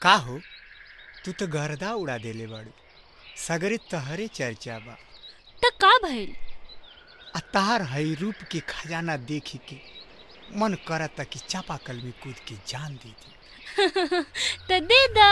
का हो तू तो गर्दा उड़ा देले बाड़ू सगरे तहरे चर्चा बा त का भइल आ तहार हई रूप के खजाना देखी के मन करता कि चापाकल में कूद के जान दे दी त दे दा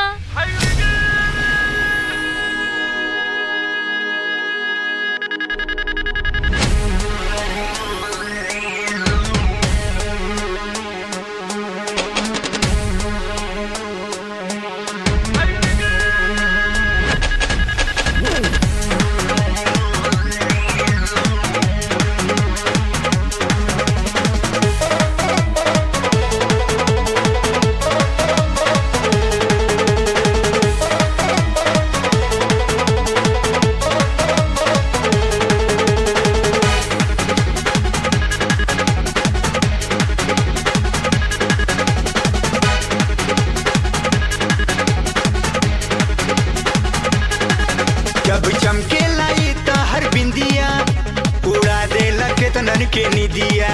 जब चमके लाई तहर बिंदिया उड़ा देला केतनन के निदिया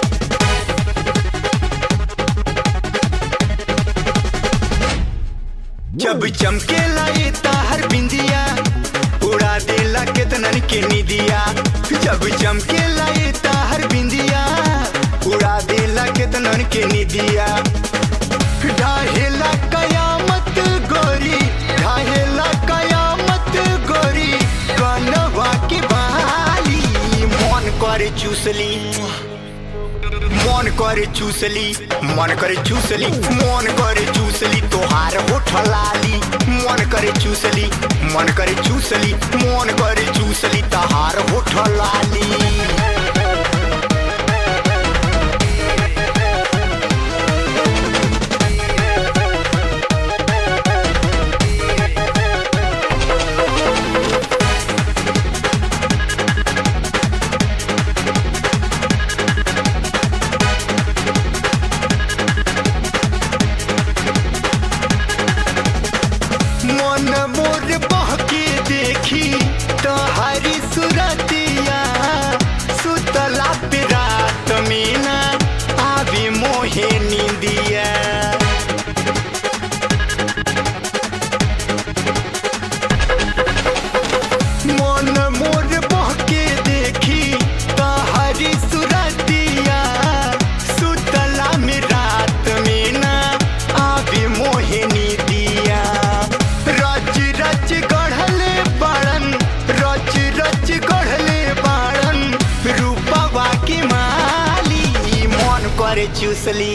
जब चमके लाई तहर बिंदिया उड़ा देला केतनन के निदिया जब चमके लाई तहर बिंदिया उड़ा देला केतनन के निदिया ढाहेला कयामत गोरी ढाहेला कयामत गोरी कनवा की बाली मन करे चूसली मन करे चूसली मन करे चूसली मन करे चूसली तोहार होठ लाली मन करे चूसली मन करे चूसली मन करे चूसली तोहार होठ लाली मन मोर बहके देखी तोहारी सुरतिया सुतला पे रात में ना आवे मोहे नींदिया मन मोर बहके देखी तोहारी सुरतिया सुतला में रात में ना आवे मोहे नींदिया रच रच गढ़ले बाड़न रच रच गढ़ले बाड़न रूपवा की माली मन करे चूसली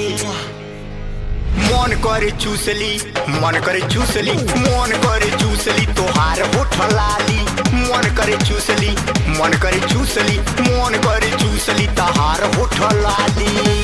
मन करे चूसली मन करे चूसली मन करे चूसली तोहार होठ लाली मन करे चूसली मन करे चूसली मन करे चूसली तोहार होठ लाली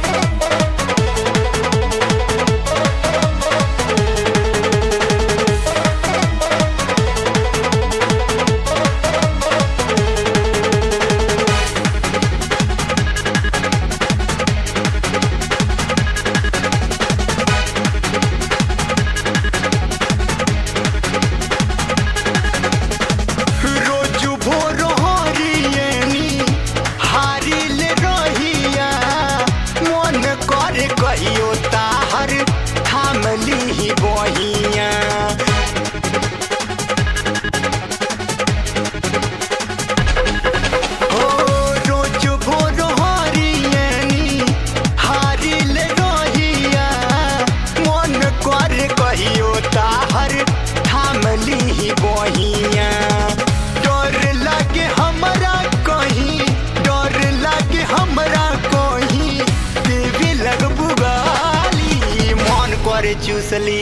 रोज भोर हरियनी हारिल रहिया मन करे कहियो ताहर थामली बहिया हो रोज भोर हरियनी हारिल रहिया मन करे कहियो ताहर थामली बहिया डर लागे हमरा कहीं डर लागे हमरा कहीं देवी लगबू गाली मन करे चूसली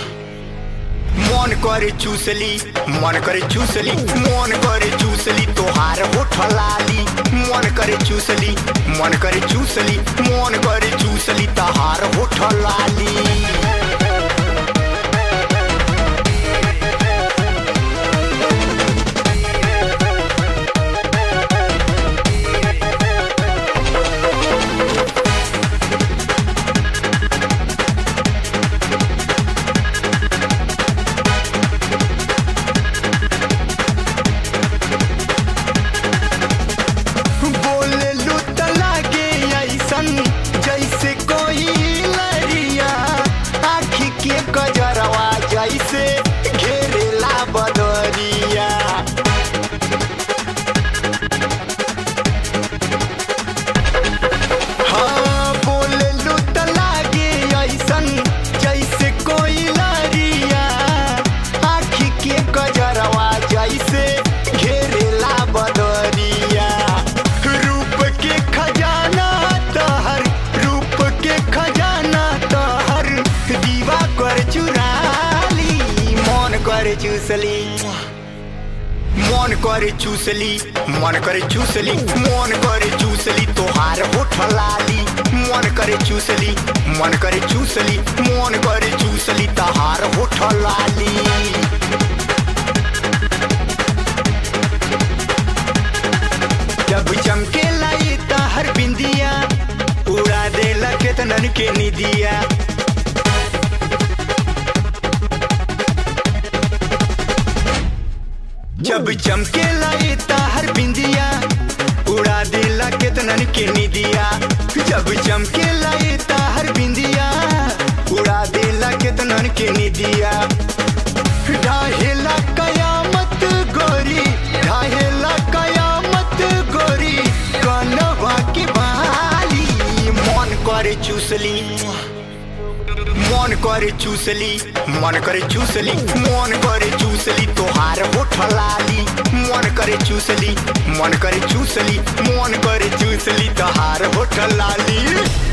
मन करे चूसली मन करे चूसली मन करे चूसली तोहार होठ लाली मन करे चूसली मन करे चूसली मन करे चूसली तोहार होठ लाली बोले लुट लागे ऐसन जैसे कोई लरिया चुराली मन करे चूसली मन करे चूसली मन करे चूसली मन करे चूसली तोहार होठ लाली मन करे चूसली मन करे चूसली मन करे चूसली तोहार होठ लाली जब चमके लाई तहर बिंदिया उड़ा देला केतनन के निदिया जब चमके लाई ताहर बिंदिया उड़ा दिला केतनन के निदिया जब चमके लाई ताहर बिंदिया उड़ा दिला केतनन के निदिया ढाहेला कयामत गोरी ढाहेला कयामत गोरी कनवा की बाली मन करे चूसली मन करे चूसली मन करे चूसली मन करे चूसली तोहार होठ लाली मन करे चूसली मन करे चूसली मन करे चूसली तोहार होठ लाली